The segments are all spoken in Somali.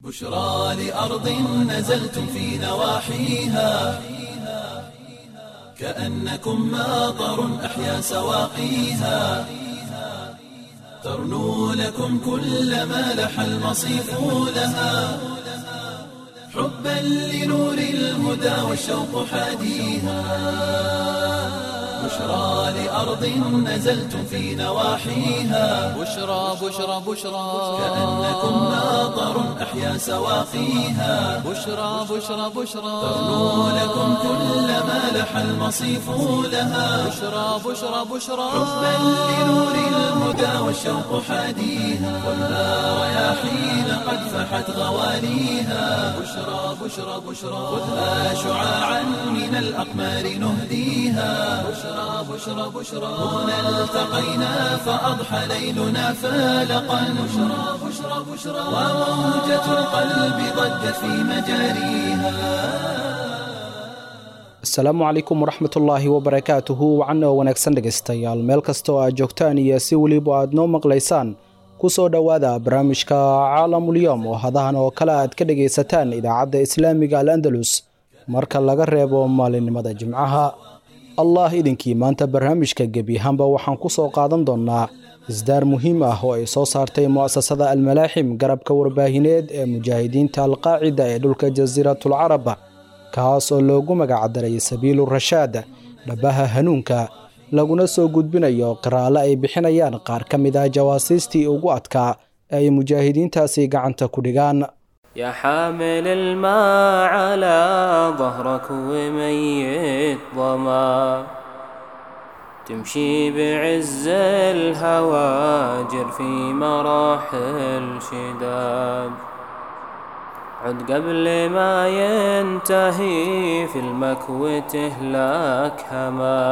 بشرى لأرض نزلتم في نواحيها كأنكم ماطر أحيا سواقيها ترنو لكم كل ما لح المصيف لها حبا لنور الهدى والشوق حاديها بشرى لأرض نزلتم في نواحيها بشرى بشرى بشرى كأنكم ماطر أحيا سواقيها بشرى بشرى بشرى ترنو لكم كل ما لح المصيف لها بشرى بشرى بشرى حبا لنور الهدى والشوق حاديها والنار رياحين قد فحت غواليها بشرى بشرى بشرى خذها شعاعا من الأقمار نهديها بشرى بشرى بشرى هنا التقينا فأضحى ليلنا فالقا بشرى بشرى بشرى وموجة القلب ضجت في مجاريها asalaamu calaykum waraxmatullaahi wabarakaatuhu wacanoo wanaagsan dhegaystayaal meel kasta oo aad joogtaan iyo si weliba aad noo maqlaysaan ku soo dhowaada barnaamijka caalamulyoom oo hadahan oo kale aad ka dhegaysataan idaacadda islaamiga al andalus marka laga reebo maalinimada jimcaha allah idinkii maanta barnaamijka gebi ahaanba waxaan ku soo qaadan doonnaa isdaar muhiim ah oo ay soo saartay mu'asasada almalaaxim garabka warbaahineed ee mujaahidiinta alqaacida ee dhulka jasiiratul carab kaas oo loogu magacdaray sabiilu rashaad dhabaha hanuunka laguna soo gudbinayo qiraale ay bixinayaan qaar ka mid ah jawaasiistii ugu adkaa ee ay mujaahidiintaasi gacanta ku dhigaan يا حامل الماء على ظهرك وميت ظما تمشي بعز الهواجر في مراحل شداد عد قبل ما ينتهي في المكو تهلك هما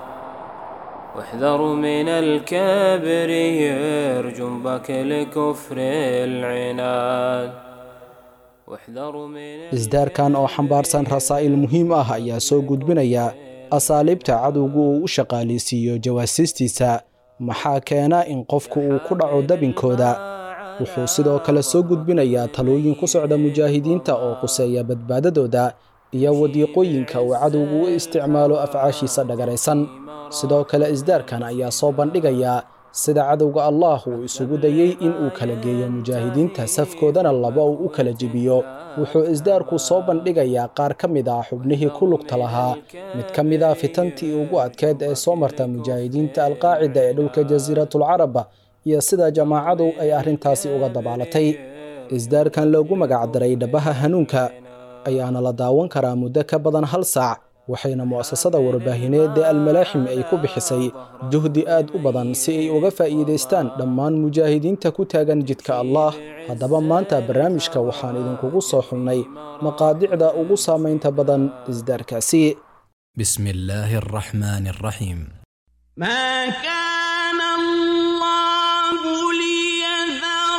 واحذر من الكبر يرجم بك لكفر العناد واحذر من isdaarkan oo xambaarsan rasaa'il muhiim ah ayaa soo gudbinaya asaaliibta cadowgu uu u shaqaalaysiiyo jawaasiistiisa maxaa keena in qofku uu ku dhaco dabinkooda wuxuu sidoo kale soo gudbinayaa talooyin ku socda mujaahidiinta oo quseeya badbaadadooda iyo wadiiqooyinka uu cadowgu u isticmaalo afcaashiisa dhagaraysan sidoo kale isdaarkan ayaa soo bandhigaya sida cadowga allaah uu isugu dayey in uu kala geeyo mujaahidiinta safkoodana laba uu u kala jebiyo wuxuu isdaarku soo bandhigayaa qaar ka mid ah xubnihii ku lugta lahaa mid ka mid ah fitantii ugu adkeed ee soo marta mujaahidiinta alqaacida ee dhulka jasiiratul carab iyo sida jamaacadu ay arrintaasi uga dabaalatay isdaarkan loogu magacdaray dhabaha hanuunka ayaana la daawan karaa muddo ka badan hal saac waxayna mu'asasada warbaahineed ee almalaaxim ay ku bixisay juhdi aad u badan si ay uga faa'iidaystaan dhammaan mujaahidiinta ku taagan jidka allaah haddaba maanta barnaamijka waxaan idinkugu soo xulnay maqaadicda ugu saamaynta badan isdaarkaasi بسم الله الرحمن الرحيم ما كان الله ليذر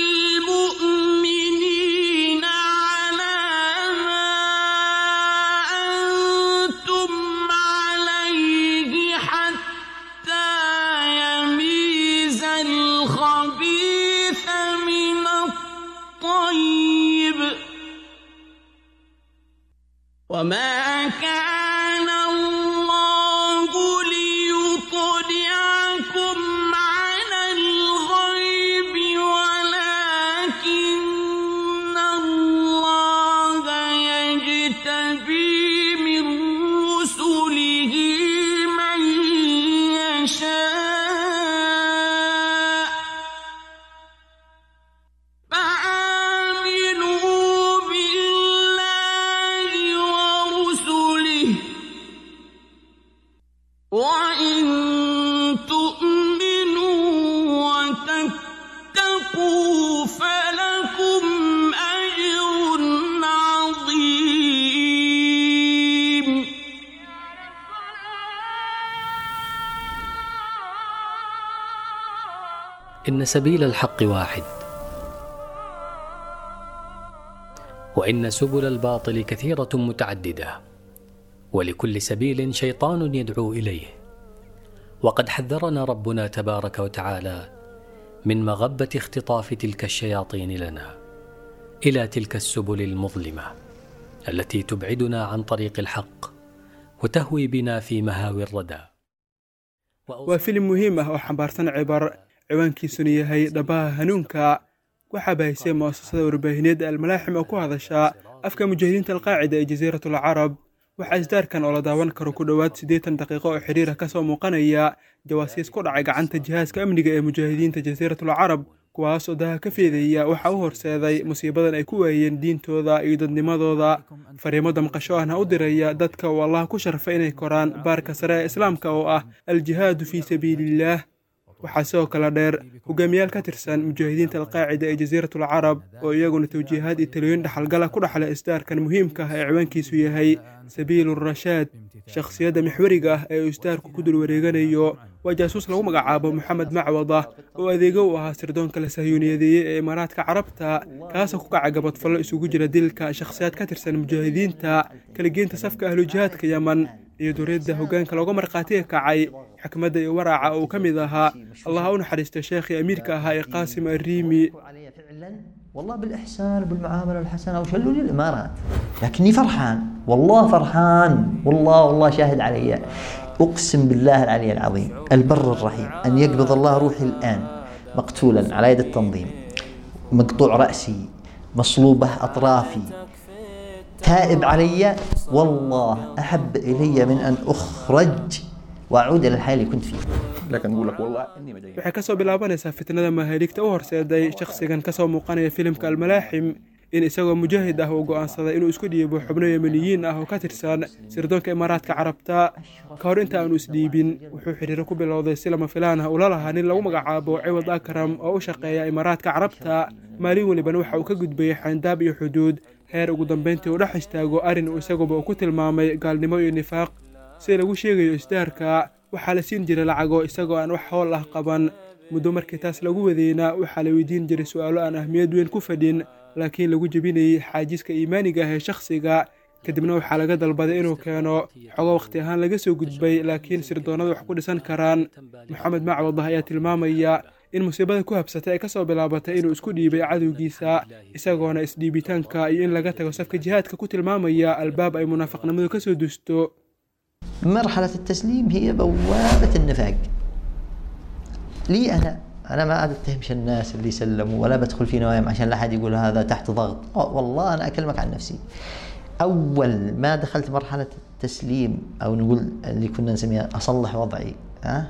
المؤمنين على ما أنتم عليه حتى يميز الخبيث من الطيب وما كان الله ليطلعكم على الغيب ولكن الله يجتبي من رسله من يشاء فآمنوا بالله ورسله وإن تؤمنوا وتتقوا فلكم أجر عظيم إن سبيل الحق واحد وإن سبل الباطل كثيرة متعددة ولكل سبيل شيطان يدعو إليه وقد حذرنا ربنا تبارك وتعالى من مغبة اختطاف تلك الشياطين لنا الى تلك السبل المظلمه التي تبعدنا عن طريق الحق وتهوي بنا في مهاوي الردى waa filim muhiim ah oo xambaarsan cibar ciwaankiisuna yahay dhabaha hanuunka waxaa bahisay mu'asasada warbaahineed almalaaxim oo ku hadasha afka mujaahidiinta alqaacida ee jasiiratul carab waxaa isdaarkan oo la daawan karo ku dhowaad siddeetan daqiiqo oo xidhiira ka soo muuqanaya jawaasiis ku dhacay gacanta jihaaska amniga ee mujaahidiinta jasiiratul carab kuwaas oo daha ka feedaya waxaa u horseeday musiibadan ay ku waayeen diintooda iyo dadnimadooda fariimo damqasho ahna u diraya dadka uu allah ku sharfay inay koraan baarka sare ee islaamka oo ah aljihaadu fii sabiiliillaah waxaa sidoo kale dheer hogaamiyaal ka tirsan mujaahidiinta alqaacida ee jasiiratul carab oo iyaguna tawjiihaad iyo talooyin dhaxalgala ku dhexla isdaarkan muhiimka ah ee ciwaankiisu yahay sabiilu rashaad shakhsiyadda mixweriga ah ee uu isdaarku ku dul wareeganayo waa jaasuus lagu magacaabo moxamed macwada oo adeego u ahaa sirdoonka la sahyuuniyadeeyey ee imaaraadka carabta kaasoo ku kaca gabadfallo isugu jira dilka shakhsiyaad ka tirsan mujaahidiinta kalageynta safka ahlujihaadka yeman iyo duriyadda hoggaanka looga markhaatiga kacay xikmadda iyo waraaca oo uu ka mid ahaa allah ha u naxariista sheekhii amiirka ahaa ee qaasim arriimi والله بالإحسان بالمعاملة الحسنة وشلوا لي الإمارات لكني فرحان والله فرحان والله والله شاهد علي أقسم بالله العلي العظيم البر الرحيم أن يقبض الله روحي الآن مقتولا على يد التنظيم مقطوع رأسي مصلوبة أطرافي تائب علي والله أحب إلي من أن أخرج وأعود إلى الحياة اللي كنت فيها لكن نقول لك والله اني مدين waxay ka soo bilaabanaysaa fitnada mahaaligta u horseeday shakhsigan ka soo muuqanaya filimka almalaaxim in isagoo mujaahid ah uu go'aansaday inuu isku dhiibo xubno yemaniyiin ah oo ka tirsan sirdoonka imaaraadka carabta ka hor inta aanu isdhiibin wuxuu xidhiiro ku bilowday si lama filaan ah ula lahaa nin lagu magacaabo ciwad akram oo u shaqeeya imaaraadka carabta maalin welibana waxa uu ka gudbayay xayndaab iyo xuduud heer ugu dambayntii uu dhex istaago arrin uu isaguba uu ku tilmaamay gaalnimo iyo nifaaq sida lagu sheegayo isdaarka waxaa la siin jiray lacago isagoo aan wax howl ah qaban muddo markii taas lagu wadeyna waxaa la weydiin jiray su'aalo aan ahmiyad weyn ku fadhin laakiin lagu jebinayay xaajiska iimaaniga ah ee shakhsiga kadibna waxaa laga dalbaday inuu keeno xogo wakhti ahaan laga soo gudbay laakiin sirdoonnada wax ku dhisan karaan moxamed macwadah ayaa tilmaamaya in musiibada ku habsatay ay ka soo bilaabatay inuu isku dhiibay cadowgiisa isagoona isdhiibitaanka iyo in laga tago safka jihaadka ku tilmaamaya albaab ay munaafiqnimadu ka soo dusto مرحلة التسليم هي بوابة النفاق لي أنا أنا ما أتهمش الناس اللي سلموا ولا بدخل في نوايم عشان لا أحد يقول هذا تحت ضغط أو والله أنا أكلمك عن نفسي أول ما دخلت مرحلة التسليم أو نقول اللي كنا نسميها أصلح وضعي ها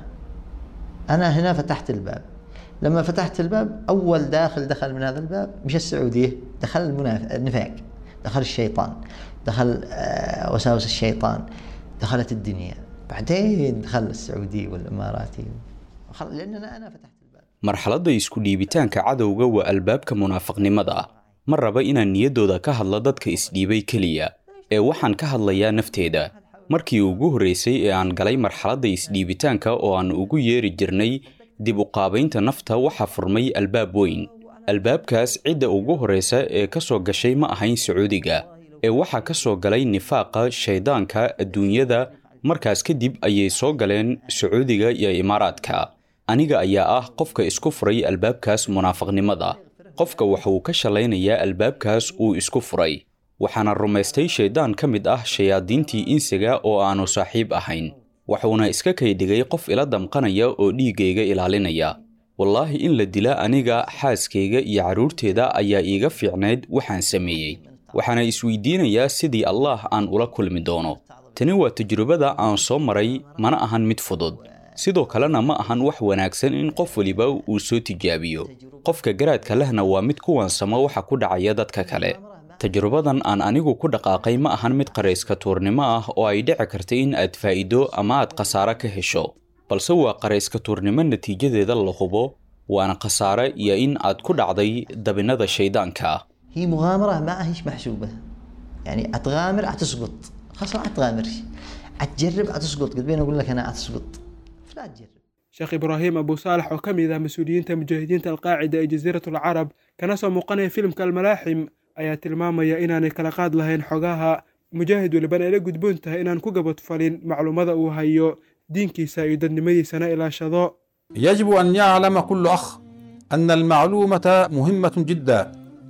أنا هنا فتحت الباب لما فتحت الباب أول داخل دخل من هذا الباب مش السعودية دخل المناف... النفاق دخل الشيطان دخل آه، وساوس الشيطان دخلت الدنيا بعدين دخل السعودي والاماراتي وخل... لان انا انا فتحت الباب marxaladda isku dhiibitaanka cadowga waa albaabka munaafiqnimada ah ma raba inaan niyaddooda ka hadlo dadka isdhiibay keliya ee waxaan ka hadlayaa nafteeda markii ugu horraysay ee aan galay marxaladda isdhiibitaanka oo aan ugu yeeri jirnay dib u qaabaynta nafta waxaa furmay albaab weyn albaabkaas cidda ugu horraysa ee ka soo gashay ma ahayn sacuudiga ee waxaa ka soo galay nifaaqa shayddaanka adduunyada markaas kadib ayay soo galeen sacuudiga iyo imaaraadka aniga ayaa ah qofka isku furay albaabkaas munaafiqnimada qofka waxa uu ka shalaynayaa albaabkaas uu isku furay waxaana rumaystay shayddaan ka mid ah shayaadiintii insiga oo aanu saaxiib ahayn waxuuna iska kaydhigay qof ila damqanaya oo dhiiggayga ilaalinaya wallaahi in la dila aniga xaaskayga iyo carruurteeda ayaa iiga fiicnayd waxaan sameeyey waxaana isweydiinayaa sidii allaah aan ula kulmi doono tani waa tajrubada aan soo maray mana ahan mid fudud sidoo kalena ma ahan wax wanaagsan in qof weliba uu soo tijaabiyo qofka garaadka lehna waa mid kuwansamo waxa ku dhacaya dadka kale tajrubadan aan anigu ku dhaqaaqay ma ahan mid qarayska tuurnimo ah oo ay dhici karta in aad faa'iido ama aad khasaare ka hesho balse waa qarayska tuurnimo natiijadeeda la hubo waana khasaare iyo in aad ku dhacday dabinada shayddaanka هي مغامرة ما هيش محسوبة يعني أتغامر أتسقط خلاص ما أتغامرش أتجرب أتسقط قد بين أقول لك أنا أتسقط فلا تجرب sheekh ibraahim abu saalax oo ka mid ah mas-uuliyiinta mujaahidiinta alqaacida ee jasiiratul carab kana soo muuqanaya filimka almalaaxim ayaa tilmaamaya inaanay kala qaad lahayn xogaha mujaahid welibana ay la gudboon tahay inaan ku gabadfalin macluumada uu hayo diinkiisa iyo dadnimadiisana ilaashado يجب أن يعلم كل أخ أن المعلومة مهمة جدا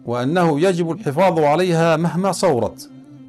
وأنه يجب الحفاظ عليها مهما صورت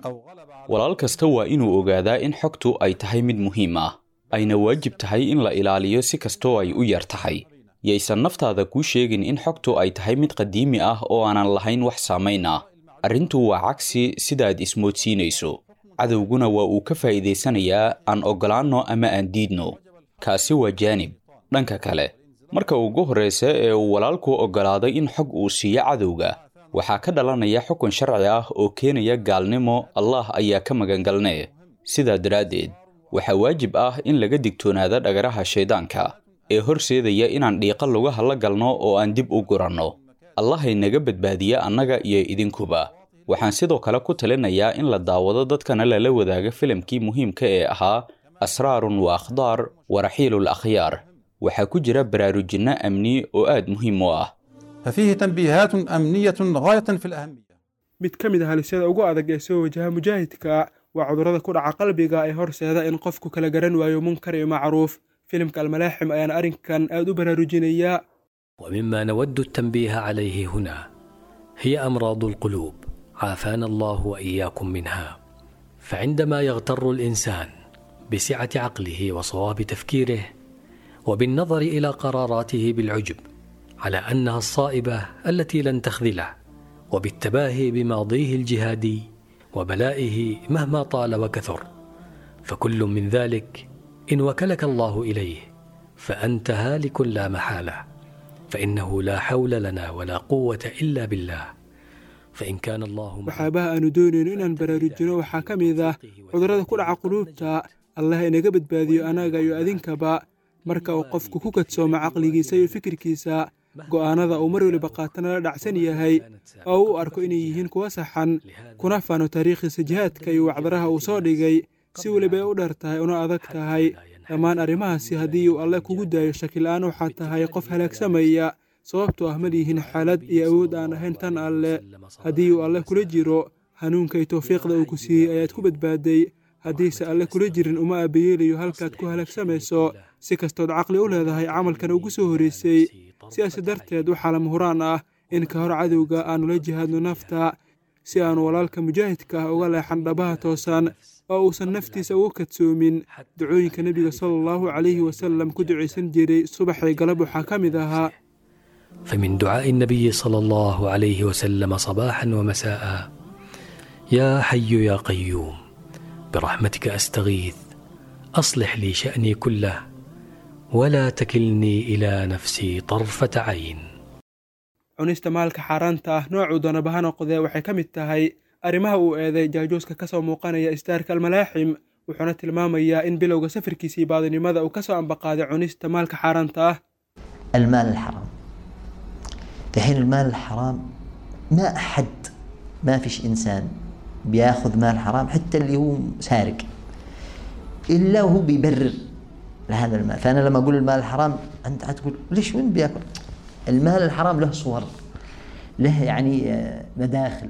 walaal kasta waa inuu ogaadaa in xogtu ay tahay mid muhiim ah ayna waajib tahay in la ilaaliyo si kastoo ay u yar tahay yaysan naftaada kuu sheegin in xogtu ay tahay mid qadiimi ah oo aanan lahayn wax saamayn ah arrintu waa cagsi sidaad ismoodsiinayso cadowguna waa uu ka faa'iidaysanayaa aan oggolaanno ama aan diidno kaasi waa jaanib dhanka kale marka ugu horraysa ee uu walaalku oggolaaday in xog uu siiyo cadowga waxaa ka dhalanaya xukun sharci ah oo keenaya gaalnimo allah ayaa ka magangalnee sidaa daraaddeed waxaa waajib ah in laga digtoonaada dhagaraha shayddaanka ee horseedaya inaan dhiiqa lugaha la galno oo aan dib u guranno allahay naga badbaadiya annaga iyo idinkuba waxaan sidoo kale ku talinayaa in la daawado dadkana lala wadaago filimkii muhiimka ee ahaa asraarun wa akhdaar wa raxiilul akhyaar waxaa ku jira baraarujinno amni oo aad muhiim u ah ففيه تنبيهات أمنية غاية في الأهمية mid ka mid ah halisyada ugu adag ee soo wajaha mujaahidka waa cudurrada ku dhaca qalbiga ee horseeda in qofku kala garan waayo munkar iyo macruuf filimka almalaaxim ayaana arrinkan aad u baraarujinayaa ومما نود التنبيه عليه هنا هي امراض القلوب عافانا الله واياكم منها فعندما يغتر الانسان بسعه عقله وصواب تفكيره وبالنظر الى قراراته بالعجب على انها الصائبه التي لن تخذله وبالتباهي بماضيه الجهادي وبلائه مهما طال وكثر فكل من ذلك ان وكلك الله اليه فانت هالك لا محاله فانه لا حول لنا ولا قوه الا بالله فان كان الله waxyaabaha aanu doonayno inaan baraarujino waxaa ka mid ah cudurrada ku dhaca quluubta allah inaga badbaadiyo anaga iyo adinkaba marka uu qofku ku kadsoomo caqligiisa iyo fikirkiisa go'aanada uu mar weliba qaatana la dhacsan yahay oo u arko inay yihiin kuwa saxan kuna faano taariikhiisa jihaadka iyo wacdaraha uu soo dhigay si weliba ay u dheer tahay una adag tahay dhammaan arrimahaasi haddii uu alle kugu daayo shakila'aan waxaa tahay qof halaagsamaya sababtoo ah ma lihiin xaalad iyo awood aan ahayn tan alle haddii uu alle kula jiro hanuunka iyo towfiiqda uu ku siiyey ayaad ku badbaaday haddiise alle kula jirin uma aabayeelayo halkaad ku halaagsamayso si kastood caqli u leedahay camalkan ugu soo horreysay sidaas darteed waxaa lama huraan ah in ka hor cadowga aanu la jihaadno nafta si aanu walaalka mujaahidka ah uga leexan dhabaha toosan oo uusan naftiisa ugu kadsoomin ducooyinka nebiga sala allahu calayhi wasalam ku ducaysan jiray subaxii galab waxaa ka mid ahaa فمن دعاء النبي صلى الله عليه وسلم صباحا ومساء يا حي يا قيوم برحمتك استغيث اصلح لي شاني كله ولا تكلني الى نفسي طرفه عين cunista maalka xaaraanta ah noocuu doonaba ha noqdee waxay ka mid tahay arrimaha uu eeday jaajuuska ka soo muuqanaya istaarka almalaaxim wuxuuna tilmaamayaa in bilowga safarkiisii baadinimada uu ka soo ambaqaaday cunista maalka xaaraanta ah المال الحرام دحين المال الحرام ما أحد ما فيش إنسان بياخذ مال حرام حتى اللي هو سارق إلا وهو بيبرر لهذا المال فأنا لما أقول المال الحرام أنت هتقول ليش وين بياكل المال الحرام له صور له يعني آه، مداخل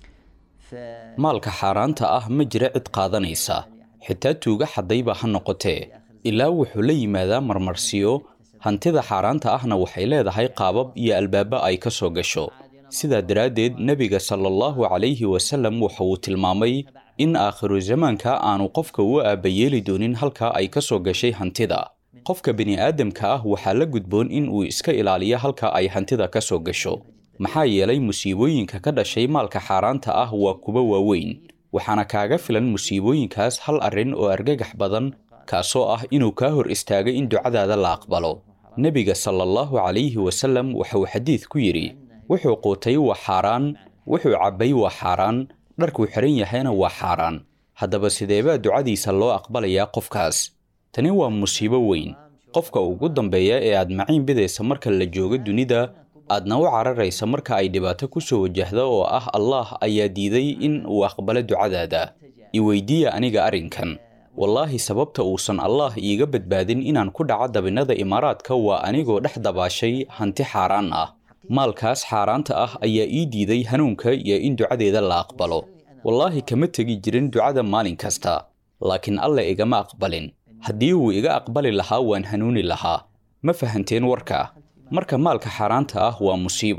maalka xaaraanta ah ma jira cid qaadanaysa xitaa tuuga xadayba ha noqotee ilaa wuxuu la yimaadaa marmarsiyo hantida xaaraanta ahna waxay leedahay qaabab iyo albaaba ay ka soo gasho sidaa daraaddeed nebiga sala allahu calayhi wasallam waxa uu tilmaamay in aakhiru zamaanka aanu qofka u aabbayeeli doonin halka ay ka soo gashay hantida qofka bini'aadamka ah waxaa la gudboon in uu iska ilaaliyo halka ay hantida ka soo gasho maxaa yeelay musiibooyinka ka dhashay maalka xaaraanta ah waa kuwa waaweyn waxaana kaaga filan musiibooyinkaas hal arrin oo argagax badan kaasoo ah inuu kaa hor istaago in ducadaada la aqbalo nebiga sala allahu calayhi wasallam waxauu xadiid ku yidhi wuxuu quutay waa xaaraan wuxuu cabbay waa xaaraan dharkuu xihan yahayna waa xaaraan haddaba sideebaa ducadiisa loo aqbalayaa qofkaas tani waa musiibo weyn qofka ugu dambeeya ee aad maciin bidaysa marka la joogo dunida aadna u cararaysa marka ay dhibaato ku soo wajahda oo ah allah ayaa diiday in uu aqbalo ducadaada iweydiiya aniga arrinkan wallaahi sababta uusan allah iiga badbaadin inaan ku dhaco dabinnada imaaraadka waa anigoo dhex dabaashay hanti xaaraan ah maalkaas xaaraanta ah ayaa ii diiday hanuunka iyo in ducadeeda la aqbalo wallaahi kama tegi jirin ducada maalin kasta laakiin alle igama aqbalin haddii uu iga aqbali lahaa waan hanuuni lahaa ma fahanteen warka marka maalka xaaraanta ah waa musiibo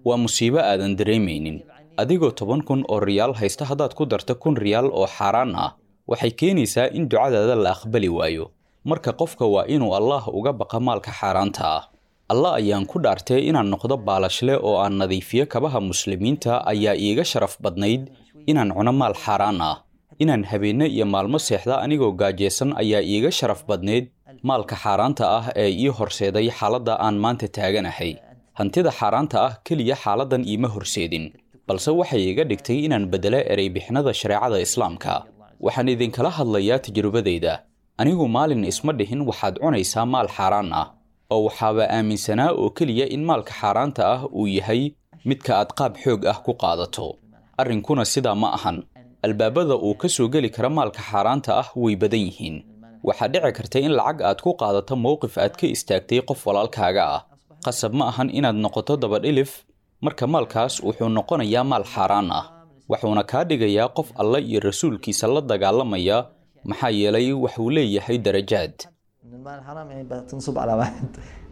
waa musiibo aadan dareemaynin adigoo toban kun oo riyaal haysta haddaad ku darto kun riyaal oo xaaraan ah waxay keenaysaa in ducadaada la aqbali waayo marka qofka waa inuu allaah uga baqa maalka xaaraanta ah allah ayaan ku dhaartay inaan noqdo baalashle oo aan nadiifiyo kabaha muslimiinta ayaa iiga sharaf badnayd inaan cuno maal xaaraan ah inaan habeenno iyo maalmo seexda anigoo gaajeysan ayaa iiga sharaf badnayd maalka xaaraanta ah ee ii horseeday xaaladda aan maanta taaganahay hantida xaaraanta ah keliya xaaladdan iima horseedin balse waxay iga dhigtay inaan beddelo ereybixinada shareecada islaamka waxaan idinkala hadlayaa tajrubadayda anigu maalin isma dhihin waxaad cunaysaa maal xaaraan ah oo waxaaba aaminsanaa oo keliya in maalka xaaraanta ah uu yahay midka aad qaab xoog ah ku qaadato arrinkuna sidaa ma ahan albaabada uu ka soo geli kara maalka xaaraanta ah way badan yihiin waxaa dhici karta in lacag aad ku qaadato mowqif aad ka istaagtay qof walaalkaaga ah qasab ma ahan inaad noqoto dabadhilif marka maalkaas wuxuu noqonayaa maal xaaraan ah wuxuuna kaa dhigayaa qof alle iyo rasuulkiisa la dagaalamaya maxaa yeelay waxuu leeyahay darajaad المال الحرام يعني بتنصب على واحد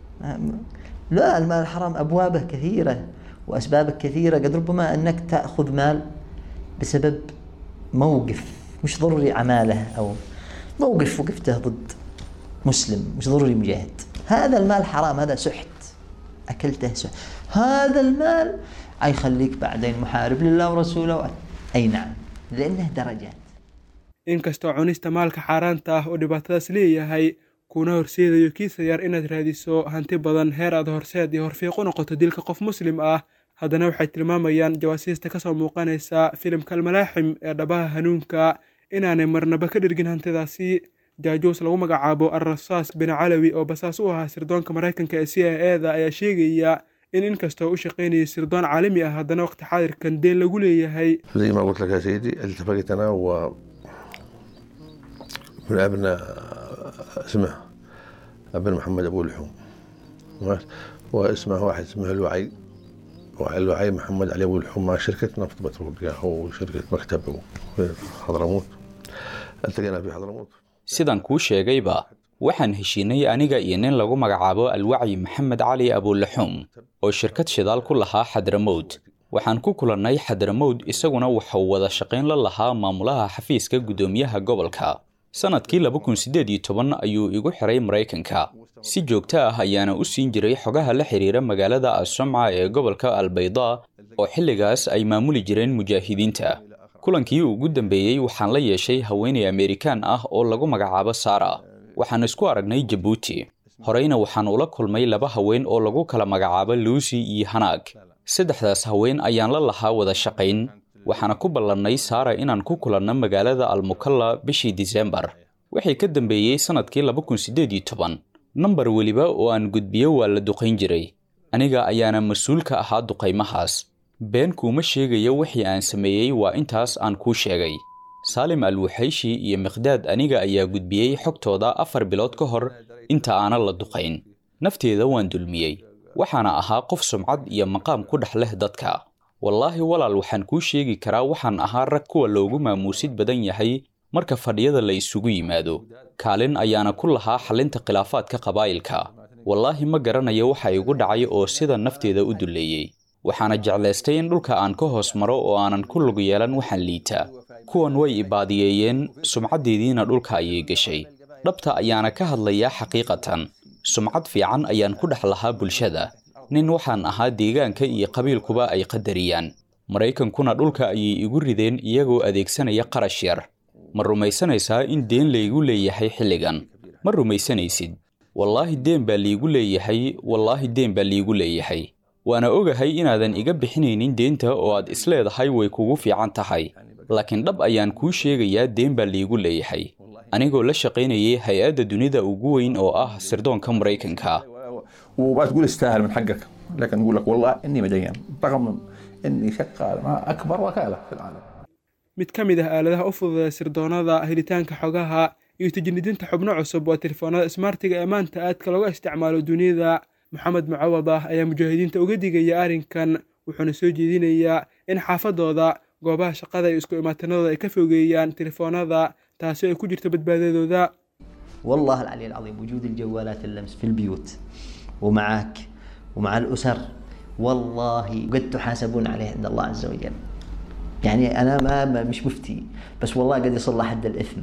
لا المال الحرام أبوابه كثيرة وأسبابه كثيرة قد ربما أنك تأخذ مال بسبب موقف مش ضروري عماله أو موقف وقفته ضد مسلم مش ضروري مجاهد هذا المال حرام هذا سحت أكلته سحت هذا المال يخليك بعدين محارب لله ورسوله أي نعم لأنه درجات inkastoo cunista maalka xaaraanta ah oo dhibaatadaas leeyahay kuna horseedayo kiisa yar inaad raadiso hanti badan heer aad horseed iyo horfiiq u noqoto dilka qof muslim ah haddana waxay tilmaamayaan jawaasiista kasoo muuqanaysa filimka almalaaxim ee dhabaha hanuunka inaanay marnaba ka dhirgin hantidaasi jaajuus lagu magacaabo alrasaas bin calawi oo basaas u ahaa sirdoonka maraykanka ee c i e da ayaa sheegaya in inkastoo u shaqaynayay sirdoon caalami ah haddana waqti xaadirkan deen lagu leeyahay زي ما قلت لك يا سيدي التفقت انا و من ابناء اسمه ابن محمد ابو لحوم واسمه واحد اسمه الوعي الوعي محمد علي ابو لحوم مع شركه نفط بترول هو شركه مكتب في حضرموت التقينا في حضرموت sidaan kuu sheegayba waxaan heshiinay aniga iyo nin lagu magacaabo alwacyi maxamed cali abulaxuum oo shirkad shidaal ku lahaa xadramowd waxaan ku kulannay xadramowd isaguna wuxuu wada shaqayn la lahaa maamulaha xafiiska guddoomiyaha gobolka sannadkii laba kun siddeed iyo toban ayuu igu xiray maraykanka si joogto ah ayaana u siin jiray xogaha la xiriira magaalada assomca ee gobolka albayda oo xilligaas ay maamuli jireen mujaahidiinta kulankii ugu dambeeyey waxaan la yeeshay haweenay amerikaan ah oo lagu magacaabo sara waxaan isku aragnay jabuuti horeyna waxaan ula kulmay laba haween oo lagu kala magacaabo luusi iyo hanaag saddexdaas haween ayaan la lahaa wada shaqayn waxaana ku ballannay saara inaan ku kulanno magaalada almukalla bishii disembar wixii ka dambeeyey sannadkii laba kun siddeed iyo toban nambar weliba oo aan gudbiyo waa la duqayn jiray aniga ayaana mas-uul ka ahaa duqaymahaas been kuuma sheegayo wixii aan sameeyey waa intaas aan kuu sheegay saalim alwaxayshi iyo miqdaad aniga ayaa gudbiyey xogtooda afar bilood ka hor inta aanan la duqayn nafteeda waan dulmiyey waxaana ahaa qof sumcad iyo maqaam ku dhex leh dadka wallaahi walaal waxaan kuu sheegi karaa waxaan ahaa rag kuwa loogu maamuusid badan yahay marka fadhiyada la isugu yimaado kaalin ayaana ku lahaa xalinta khilaafaadka qabaa'ilka wallaahi ma garanayo waxa igu dhacay oo sida nafteeda u dulleeyey waxaana jeclaystay in dhulka aan ka hoos maro oo aanan ku lug yeelan waxaan liitaa kuwan way ibaadiyeeyeen sumcaddeediina dhulka ayay gashay dhabta ayaana ka hadlayaa xaqiiqatan sumcad fiican ayaan ku dhex lahaa bulshada nin waxaan ahaa deegaanka iyo qabiilkuba ay qadariyaan maraykankuna dhulka ayay igu rideen iyagoo adeegsanaya qarash yar ma rumaysanaysaa in deen laygu leeyahay xilligan ma rumaysanaysid wallaahi deen baa liigu leeyahay wallaahi deen baa liigu leeyahay waana ogahay inaadan iga bixinaynin deenta oo aad isleedahay way kugu fiican tahay laakiin dhab ayaan kuu sheegayaa deen baa liigu leeyahay anigoo la shaqaynayay hay-adda dunida ugu weyn oo ah sirdoonka maraykanka وما تقول استاهل من حقك لكن نقول لك والله اني مدين رغم اني شغال مع اكبر وكاله في العالم mid ka mid ah aaladaha u fududa sirdoonada helitaanka xogaha iyo tijnidinta xubno cusub waa telefoonada smartiga ee maanta aadka looga isticmaalo duniyada maxamed mucawad ah ayaa mujaahidiinta uga digaya arrinkan wuxuuna soo jeedinayaa in xaafadooda goobaha shaqada iyo isku imaatanadooda ay ka fogeeyaan telefoonada taasi ay ku jirto badbaadadooda والله العلي العظيم وجود الجوالات اللمس في البيوت ومعك ومع الأسر والله قد تحاسبون عليه عند الله عز وجل يعني انا ما ما- مش مفتي بس والله قد يصل لحد الاثم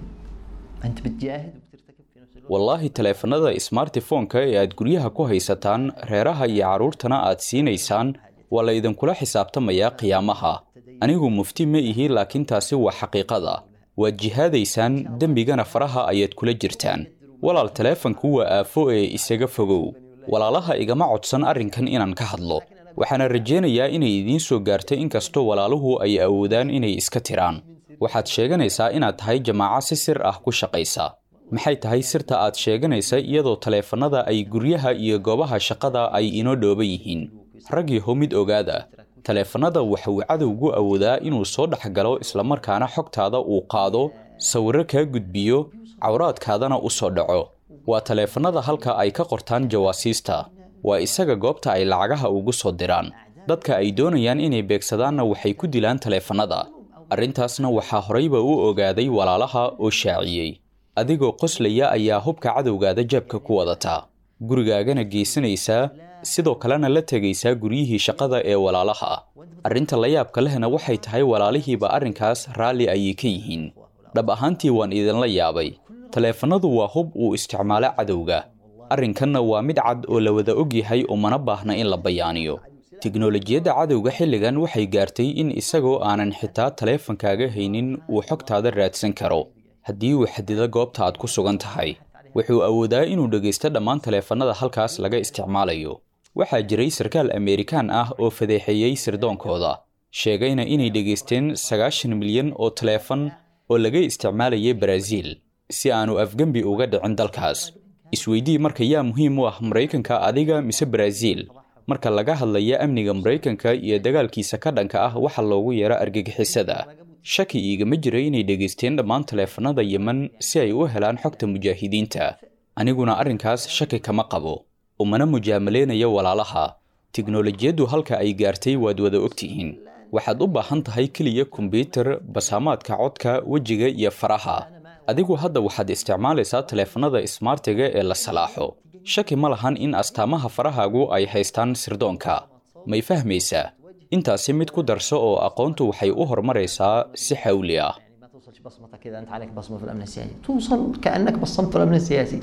انت بتجاهد wallaahi taleefannada smartifonka ee aad guryaha ku haysataan reeraha iyo carruurtana aad siinaysaan waa la idinkula xisaabtamayaa qiyaamaha anigu mufti ma ihi laakiin taasi waa xaqiiqada waad jihaadaysaan dembigana faraha ayaad kula jirtaan walaal taleefanku waa aafo ee isaga fogow walaalaha igama codsan arrinkan inaan ka hadlo waxaana rajaynayaa inay idiin soo gaarto inkastoo walaaluhu ay awoodaan inay iska tiraan waxaad sheeganaysaa inaad tahay jamaaco si sir ah ku shaqaysa maxay tahay sirta aad sheeganaysa iyadoo taleefannada ay guryaha iyo goobaha shaqada ay inoo dhooban yihiin raggiiho mid ogaada taleefannada waxa uu cadowgu awoodaa inuu soo dhex galo islamarkaana xogtaada uu qaado sawirro kaa gudbiyo cawraadkaadana u soo dhaco waa taleefannada halka ay ka qortaan jawaasiista waa isaga goobta ay lacagaha ugu soo diraan dadka ay doonayaan inay beegsadaanna waxay ku dilaan taleefannada arrintaasna waxaa horayba u ogaaday walaalaha oo shaaciyey adigoo qoslaya ayaa hubka cadowgaada jabka ku wadataa gurigaagana geysanaysaa sidoo kalena la tegaysaa guryihii shaqada ee walaalaha arrinta la yaabka lehna waxay tahay walaalihiiba arrinkaas raalli ayay ka yihiin dhab ahaantii waan idinla yaabay taleefannadu waa hub uu isticmaalo cadowga arrinkanna waa mid cad oo la wada og yahay umana baahna in la bayaaniyo tiknolojiyadda cadowga xilligan waxay gaartay in isagoo aanan xitaa taleefankaaga haynin uu xogtaada raadsan karo haddii uu xadido goobta aad ku sugan tahay wuxuu awoodaa inuu dhegaysto dhammaan taleefannada halkaas laga isticmaalayo waxaa jiray sarkaal ameerikaan ah oo fadeexeeyey sirdoonkooda sheegayna inay dhegaysteen sagaashan milyan oo taleefan oo laga isticmaalayay baraaziil si aanu afgembi uga dhicin dalkaas isweydii marka yaa muhiim u ah maraykanka adiga mise baraaziil marka laga hadlaya amniga maraykanka iyo dagaalkiisa ka dhanka ah waxa loogu yeero argagixisada shaki iigama jira inay dhegaysteen dhammaan taleefannada yemen si ay u helaan xogta mujaahidiinta aniguna arrinkaas shaki kama qabo umana mujaamaleynayo walaalaha tiknolojiyaddu halka ay gaartay waad wada ogtihiin waxaad u baahan tahay keliya kombyutar basaamaadka codka wejiga iyo faraha adigu hadda waxaad isticmaalaysaa taleefannada smartiga ee la salaaxo shaki ma lahan in astaamaha farahaagu ay haystaan sirdoonka may fahmaysaa intaasi mid ku darso oo aqoontu waxay u horumaraysaa si xawli ah بصمتك اذا انت عليك بصمه في الامن السياسي توصل كانك بصمت في الامن السياسي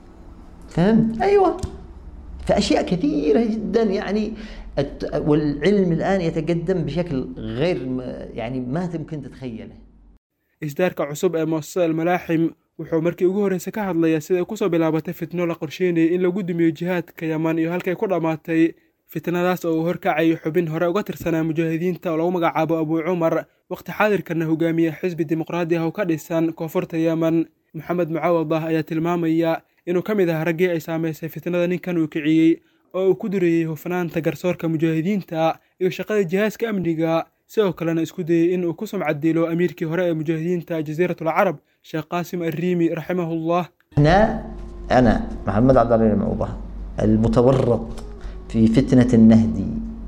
فهمت ايوه فاشياء كثيره جدا يعني الت- والعلم الان يتقدم بشكل غير م- يعني ما تمكن تتخيله isdaarka cusub ee muasasada almalaaxim wuxuu markii ugu horreysay ka hadlayaa siday kusoo bilaabatay fitno la qorsheynayay in lagu dumiyo jihaadka yaman iyo halkay ku dhammaatay fitnadaas oo uu horkacayo xubin hore uga tirsanaa mujaahidiinta oo lagu magacaabo abuu cumar waqti xaadirkana hogaamiya xisbi dimuqraadi ah oo ka dhisan koonfurta yeman maxamed mucaawad ah ayaa tilmaamaya inuu ka mid ah raggii ay saamaysay fitnada ninkan uu kiciyey oo uu ku durayey hufnaanta garsoorka mujaahidiinta iyo shaqada jihaaska amniga sidoo kalena isku dayey in uu ku sumcad dilo amiirkii hore ee mujaahidiinta jasiirat alcarab sheekh qaasim arriimi raximahullah احنا انا محمد عبد الله المعوضه المتورط في فتنه النهدي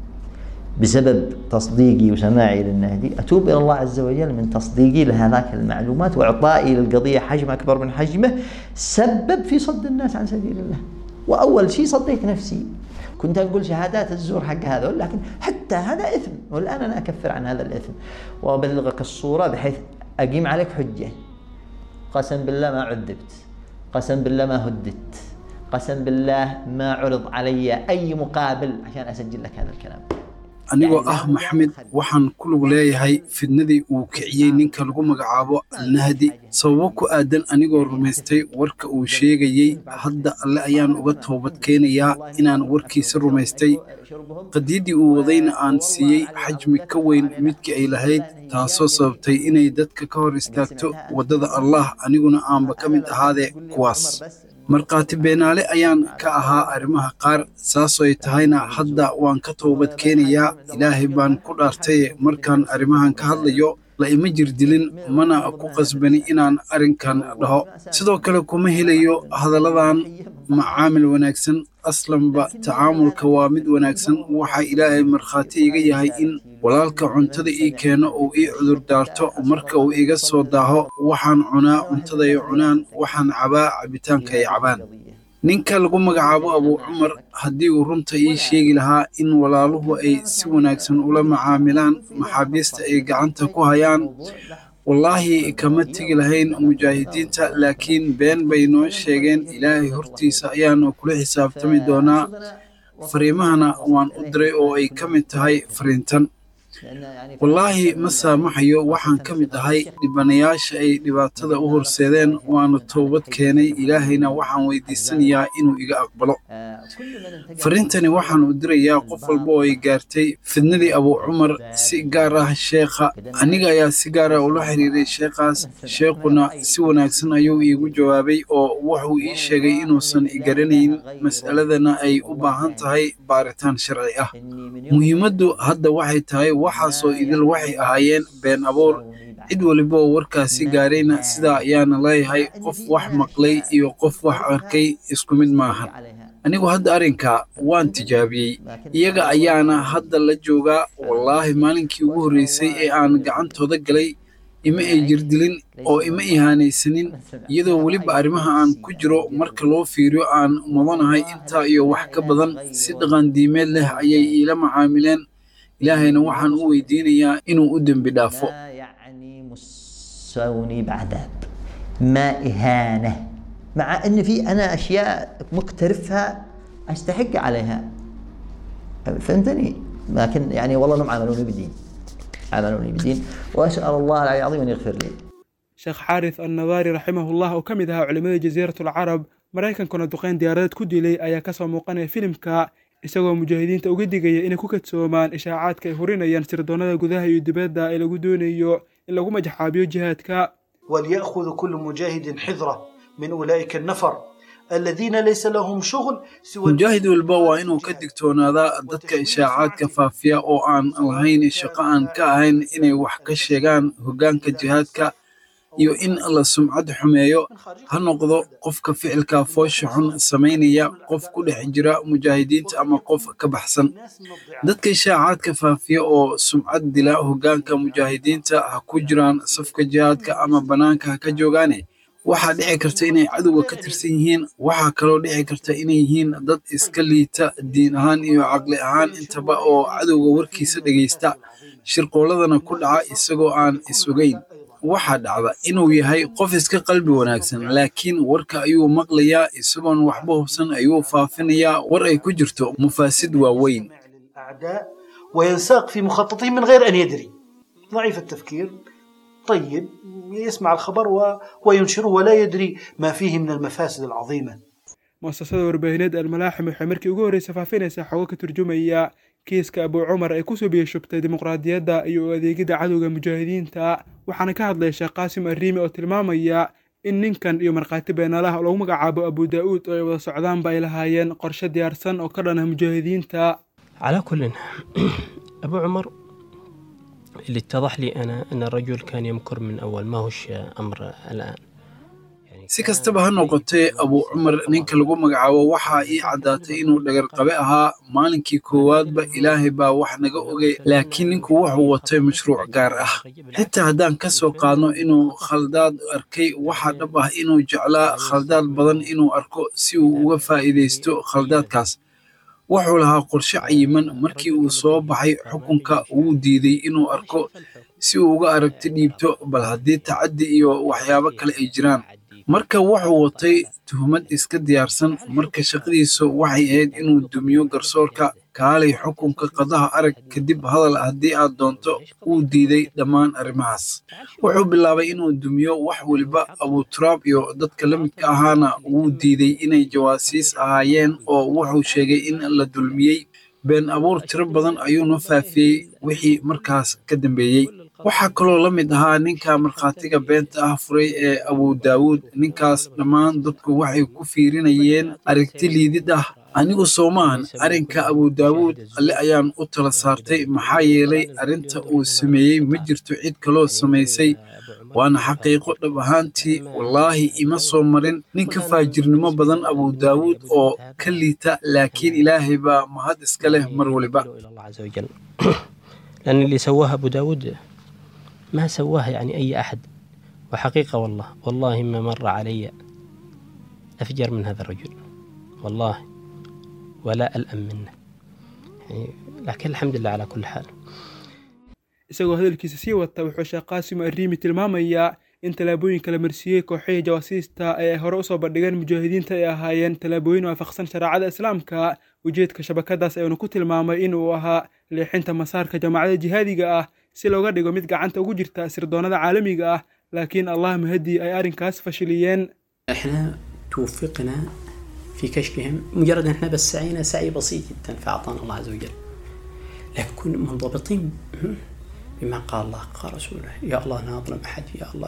بسبب تصديقي وسماعي للنهدي اتوب الى الله عز وجل من تصديقي لهذاك المعلومات واعطائي للقضيه حجم اكبر من حجمه سبب في صد الناس عن سبيل الله واول شيء صديت نفسي كنت اقول شهادات الزور حق هذا لكن حتى هذا اثم والان انا اكفر عن هذا الاثم وابلغك الصوره بحيث اقيم عليك حجه قسم بالله ما عذبت قسم بالله ما هددت قسم بالله ما عرض علي اي مقابل عشان اسجل لك هذا الكلام anigoo ah maxamed waxaan ku lug leeyahay fidnadii uu kiciyey ninka lagu magacaabo alnahdi sababo ku aadan anigoo rumaystay warka uu sheegayey hadda alle ayaan uga toobad keenayaa inaan warkiisa rumaystay qadiidii uu wadayna aan siiyey xajmi ka weyn midkii ay lahayd taasoo sababtay inay dadka ka hor istaagto waddada allah aniguna aanba ka mid ahaadee kuwaas markhaati beenaale ayaan ka ahaa arrimaha qaar saasoo ay tahayna hadda waan ka toobad keenayaa ilaahay baan ku dhaartaye markaan arrimahan ka hadlayo la ima jirdilin mana ku qasbani inaan arrinkan dhaho sidoo kale kuma helayo hadalladan macaamil wanaagsan aslanba tacaamulka waa mid wanaagsan waxaa ilaahay markhaati iga yahay in walaalka cuntada ii keeno uu ii cudur daarto marka uu iga soo daaho waxaan cunaa cuntada ay cunaan waxaan cabaa cabitaanka ay cabaan ninka lagu magacaabo abuu cumar haddii uu runta ii sheegi lahaa in walaaluhu ay si wanaagsan ula macaamilaan maxaabiista ay gacanta ku hayaan wallaahi kama tegi lahayn mujaahidiinta laakiin been bay noo sheegeen ilaahay hortiisa ayaanu kula xisaabtami doonaa fariimahana waan u diray oo ay ka mid tahay fariintan wallaahi ma saamaxayo waxaan ka mid ahay dhibanayaasha ay dhibaatada u horseedeen waana toobad keenay ilaahayna waxaan weydiisanayaa inuu iga aqbalo fariintani waxaan u dirayaa qof walba oo ay gaartay fidnadii abuu cumar si gaar ah sheekha aniga ayaa si gaar ah ula xiriiray sheekhaas sheekhuna si wanaagsan ayuu iigu jawaabay oo wuxuu ii sheegay inuusan igaranayn mas'aladana ay u baahan tahay baaritaan sharci ah muhiimaddu hadda waxay tahay waxaasoo idil waxay ahaayeen been abuur cid waliba oo warkaasi gaarayna sidaa ayaana leeyahay qof wax maqlay iyo qof wax arkay isku mid maahan anigu hadda arrinka waan tijaabiyey iyaga ayaana hadda la joogaa wallaahi maalinkii ugu horreysay ee aan gacantooda galay ima ay jirdilin oo ima ihaanaysanin iyadoo weliba arrimaha aan ku jiro marka loo fiiriyo aan mudanahay intaa iyo wax ka badan si dhaqan diimeed leh ayay iila macaamileen ilaahayna waxaan u weydiinayaa inuu u dembi dhaafo سوني بعذاب ما إهانة مع أن في أنا أشياء مقترفها أستحق عليها فهمتني لكن يعني والله انهم عاملوني بدين عاملوني بدين واسال الله العلي العظيم ان يغفر لي sheekh xaaris annadaari raximahullah oo ka mid ahaa culimmada jasiiratul carab maraykankuna duqeyn diyaaradeed ku dilay ayaa kasoo muuqanaya filimka isagoo mujaahidiinta uga digaya inay ku kadsoomaan ishaacaadka ay hurinayaan sirdoonnada gudaha iyo dibadda ee lagu doonayo in lagu majaxaabiyo jihaadka وليأخذ كل مجاهد حذره من أولئك النفر الذين ليس لهم شغل سوى mujaahid walba waa inuu ka digtoonaadaa dadka ishaacaadka faafiya oo aan lahayn shaqo aan ka ahayn inay wax ka sheegaan hoggaanka jihaadka iyo in la sumcad xumeeyo ha noqdo qofka ficilka foosha xun samaynaya qof ku dhex jira mujaahidiinta ama qof ka baxsan dadka ishaacaadka faafiya oo sumcad dila hoggaanka mujaahidiinta ha ku jiraan safka jihaadka ama bannaanka ha ka joogaane waxaa dhici karta inay cadowga ka tirsan yihiin waxaa kaloo dhici karta inay yihiin dad iska liita diin ahaan iyo caqli ahaan intaba oo cadowga warkiisa dhegaysta shirqooladana ku dhaca isagoo aan is ogeyn waxaa dhacda inuu yahay qof iska qalbi wanaagsan laakiin warka ayuu maqlayaa isagoon waxba hubsan ayuu faafinayaa war ay ku jirto mufaasid waaweyn الأعداء وينساق في مخططه من غير أن يدري ضعيف التفكير طيب يسمع الخبر و... وينشره ولا يدري ما فيه من المفاسد العظيمة muasasada warbaahineed almalaaxim waxay markii ugu horreysa faafinaysaa xogo ka turjumaya kiiska abuu cumar ay kusoo biyashubtay dimuqraadiyadda iyo u adeegidda cadowga mujaahidiinta waxaana ka hadlaya sheekh qaasim arriimi oo tilmaamaya in ninkan iyo markhaati beenaalaha loogu magacaabo abu daa'uud oo ay wada socdaanba ay lahaayeen qorshe diyaarsan oo ka dhana mujaahidiinta على كل أبو عمر اللي اتضح لي أنا أن الرجل كان يمكر من أول ما هوش أمر الآن si kastaba ha noqotee abuu cumar ninka lagu magacaabo waxaa ii caddaatay inuu dhagarqabe ahaa maalinkii koowaadba ilaahay baa wax naga ogay laakiin ninku wuxuu watay mashruuc gaar ah xitaa haddaan ka soo qaadno inuu khaldaad arkay waxaa dhab ah inuu jeclaa khaldaad badan inuu arko si uu uga faa'iidaysto khaldaadkaas wuxuu lahaa qorshe cayiman markii uu soo baxay xukunka wuu diiday inuu arko si uu uga aragti dhiibto bal haddii tacaddi iyo waxyaabo kale ay jiraan marka wuxuu watay tuhmad iska diyaarsan marka shaqadiisu waxay ahayd inuu dumiyo garsoorka kaalay xukunka qadaha arag kadib hadal haddii aad doonto wuu diiday dhammaan arrimahaas wuxuu bilaabay inuu dumiyo wax weliba abuturaab iyo dadka la midka ahaana wuu diiday inay jawaasiis ahaayeen oo wuxuu sheegay in la dulmiyey been abuur tiro badan ayuuna faafiyey wixii markaas ka dambeeyey waxaa kaloo la mid ahaa ninka markhaatiga beenta ah furay ee abu daawuud ninkaas dhammaan dadku waxay ku fiirinayeen aragti liidid ah anigu soomahan arrinka abu daawuud alle ayaan u tala saartay maxaa yeelay arrinta uu sameeyey ma jirto cid kaloo samaysay waana xaqiiqo dhab ahaantii wallaahi ima soo marin nin ka faajirnimo badan abu daawuud oo ka liita laakiin ilaahay baa mahad iska leh mar waliba لأن اللي سواه أبو داود ما سواه يعني أي أحد وحقيقة والله والله ما مر علي أفجر من هذا الرجل والله ولا ألأم منه يعني لكن الحمد لله على كل حال isagoo hadalkiisa sii wata wuxuu sheekh qaasim arriimi tilmaamayaa in tallaabooyinka la marsiiyey kooxihii jawaasiista ee ay hore usoo bandhigeen mujaahidiinta ay ahaayeen tallaabooyin waafaqsan shareecada islaamka ujeedka shabakadaas ayuuna ku tilmaamay in uu ahaa leexinta masaarka jamaacada jihaadiga ah si looga dhigo mid gacanta ugu jirta sirdoonnada caalamiga ah laakiin allah mahadii ay arrinkaas fashiliyeen احنا توفقنا في كشفهم مجرد ان احنا بس سعينا سعي بسيط جدا فاعطانا الله عز وجل لكن كنا منضبطين بما قال الله قال رسوله يا الله لا اظلم احد يا الله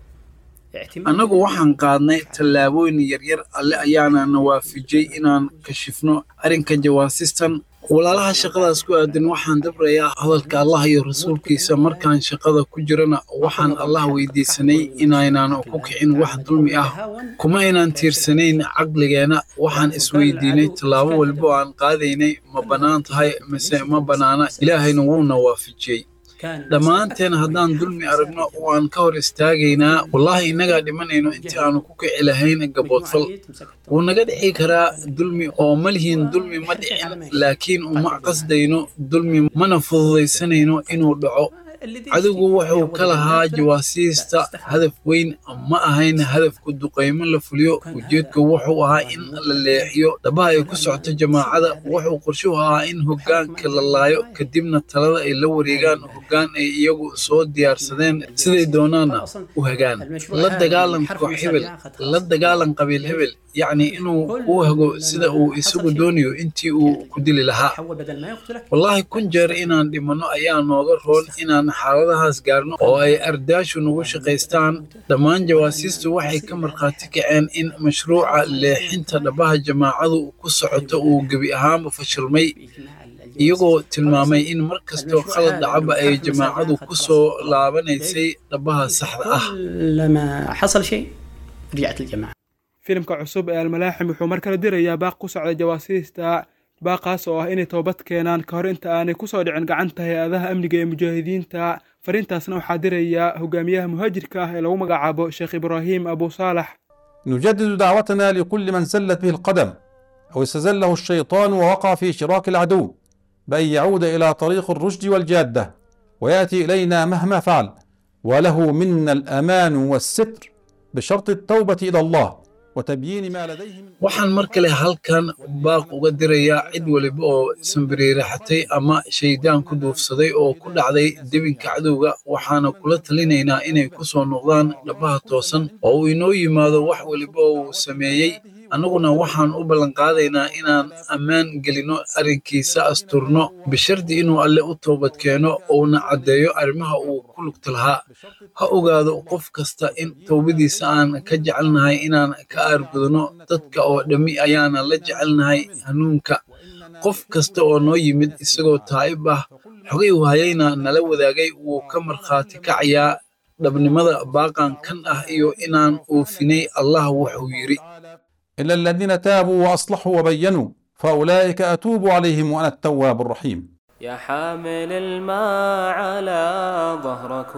annagu waxaan qaadnay tallaabooyin yaryar alle ayaana na waafijiyey inaan kashifno arrinka jawaasistan walaalaha shaqadaas ku aadan waxaan dabrayaa hadalka allah iyo rasuulkiisa markaan shaqada ku jirana waxaan allah weydiisanay inaynaan ku kicin wax dulmi ah kuma aynaan tiirsanayn caqligeenna waxaan isweydiinay tallaabo walba oo aan qaadaynay ma bannaan tahay mise ma bannaana ilaahayna wuuna waafijiyey dhammaanteen haddaan dulmi aragno waan ka hor istaagaynaa wallaahi innagaa dhimanayno intii aanu ku kici lahayn gaboodfal wuu naga dhici karaa dulmi oo ma lihiin dulmi ma dhicin laakiin uma qasdayno dulmi mana fududaysanayno inuu dhaco cadowgu wuxuu ka lahaa jawaasiista hadaf weyn ma ahayn hadafku duqaymo la fuliyo ujeedku wuxuu ahaa in la leexiyo dhabaha ay ku socoto jamaacada wuxuu qorshuhu ahaa in hoggaanka la laayo kadibna talada ay la wareegaan hoggaan ay iyagu soo diyaarsadeen siday doonaana u hagaan la dagaalan koox hebel la dagaalan qabiil hebel yacni inuu u hago sida uu isagu doonayo intii uu ku dili lahaa wallaahi kun jeer inaan dhimanno ayaa nooga roon inaan xaaladahaas gaarno oo ay ardaashu nagu shaqaystaan dhammaan jawaasiistu waxay ka markhaati kaceen in mashruuca leexinta dhabaha jamaacadu ku socoto uu gebi ahaanba fashilmay iyagoo tilmaamay in mar kastoo khalad dhacaba ay jamaacadu ku soo laabanaysay dhabaha saxda ah لما حصل شيء رجعت الجماعة filimka cusub ee almalaaxim wuxuu mar kale dirayaa baaq ku socda jawaasiista baaqaas oo ah inay toobad keenaan ka hor inta aanay kusoo dhicin gacanta hay-adaha amniga ee mujaahidiinta fariintaasna waxaa diraya hogaamiyaha muhaajirka ah ee lagu magacaabo sheekh ibraahim abu saalax نجدد دعوتنا لكل من زلت به القدم أو استزله الشيطان ووقع في شراك العدو بأن يعود إلى طريق الرشد والجادة ويأتي إلينا مهما فعل وله منا الأمان والستر بشرط التوبة إلى الله وتبيين ما لديه من waxaan mar kale halkan baaq uga dirayaa cid waliba oo sanbiriiraxatay ama shaydaan ku duufsaday oo ku dhacday debinka cadowga waxaana kula talinaynaa inay ku soo noqdaan dhabaha toosan oo uu inoo yimaado wax waliba oo uu sameeyey annaguna waxaan u ballanqaadaynaa inaan ammaan gelino arrinkiisa asturno bishardi inuu alle u toobad keeno uuna caddeeyo arrimaha uu ku lugta lahaa ha ogaado qof kasta in towbadiisa aan ka jecelnahay inaan ka aargudno dadka oo dhammi ayaana la jecelnahay hanuunka qof kasta oo noo yimid isagoo taa'ib ah xogay wahayayna nala wadaagay wuu ka markhaati kacayaa dhabnimada baaqan kan ah iyo inaan oofinay allah wuxuu yidhi إلا الذين تابوا وأصلحوا وبينوا فأولئك أتوب عليهم وأنا التواب الرحيم يا حامل الماء على ظهرك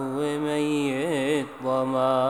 وميت ظما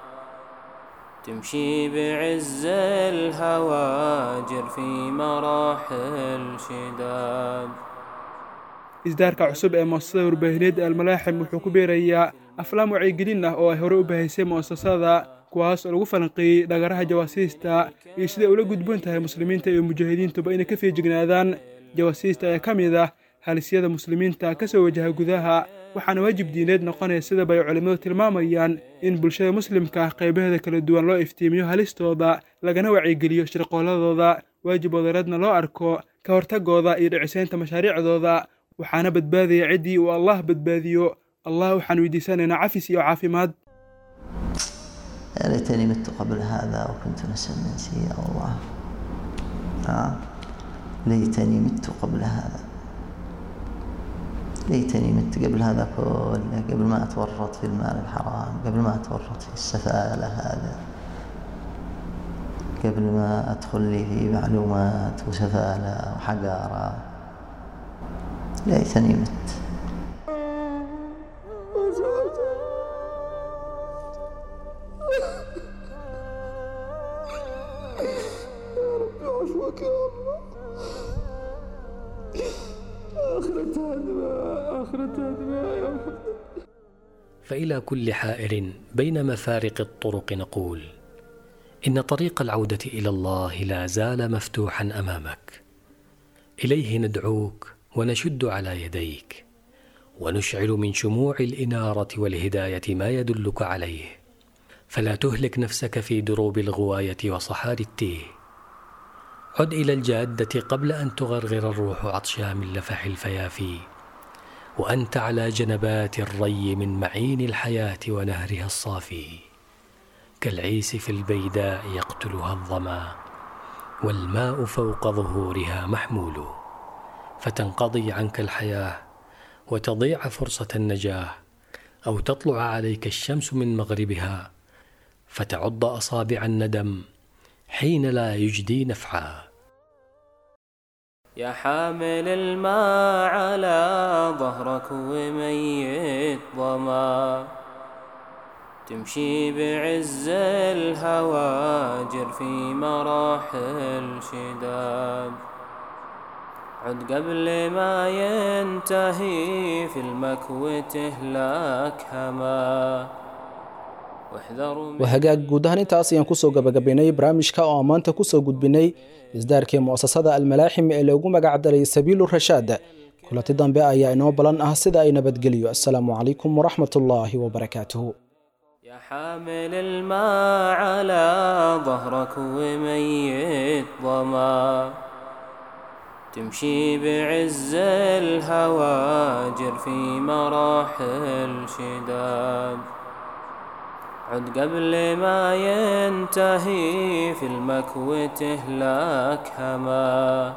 تمشي بعز الهواجر في مراحل شداد isdaarka cusub ee muasasada warbaahineed ee almalaaxim wuxuu ku beerayaa aflaam wacyigelin ah oo ay hore u bahaysay mu'asasada kuwaas oo lagu falanqeeyey dhagaraha jawaasiista iyo siday ula gudboon tahay muslimiinta iyo mujaahidiintuba inay ka feejignaadaan jawaasiista ayaa ka mid ah halisyada muslimiinta ka soo wajaha gudaha waxaana waajib diineed noqonaya sidaba ay culimmadu tilmaamayaan in bulshada muslimka ah qaybaheeda kala duwan loo iftiimiyo halistooda lagana wacyigeliyo shirqooladooda waajib wadareedna loo arko ka hortagooda iyo dhicisaynta mashaariicdooda waxaana badbaadaya ciddii uu allah badbaadiyo allah waxaan weydiisanaynaa cafis iyo caafimaad يا ليتني مت قبل هذا وكنت نسيا منسيا الله آه. ليتني مت قبل هذا ليتني مت قبل هذا كله قبل ما أتورط في المال الحرام قبل ما أتورط في السفالة هذا قبل ما أدخل لي في معلومات وسفالة وحقارة ليتني مت عفوك فإلى كل حائر بين مفارق الطرق نقول إن طريق العودة إلى الله لا زال مفتوحا أمامك إليه ندعوك ونشد على يديك ونشعل من شموع الإنارة والهداية ما يدلك عليه فلا تهلك نفسك في دروب الغواية وصحاري التيه عد إلى الجادة قبل أن تغرغر الروح عطشا من لفح الفيافي وأنت على جنبات الري من معين الحياة ونهرها الصافي كالعيس في البيداء يقتلها الظما والماء فوق ظهورها محمول فتنقضي عنك الحياه وتضيع فرصه النجاه او تطلع عليك الشمس من مغربها فتعض اصابع الندم حين لا يجدي نفعا يا حامل الماء على ظهرك وميت ظما تمشي بعز الهواجر في مراحل شداد عد قبل ما ينتهي في المكو تهلاك هما wahagaag guud ahaan intaas ayaan kusoo gabagabaynay barnaamijka oo aan maanta kusoo gudbinay isdaarkii mu'asasada almalaaxim ee loogu magac daray sabiilu rashaad kulanti dambe ayaa inoo balan ah sida ay nabadgeliyo assalaamu calaykum waraxmat ullaahi wabarakaatuhu حامل الماء على ظهرك وميت ظما تمشي بعز الهواجر في مراحل شداد عد قبل ما ينتهي في المكو تهلاك هما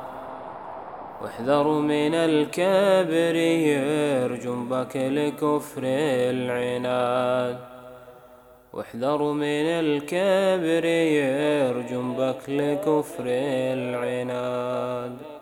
واحذر من الكبر يرجم بك لكفر العناد واحذر من الكبر يرجم بك لكفر العناد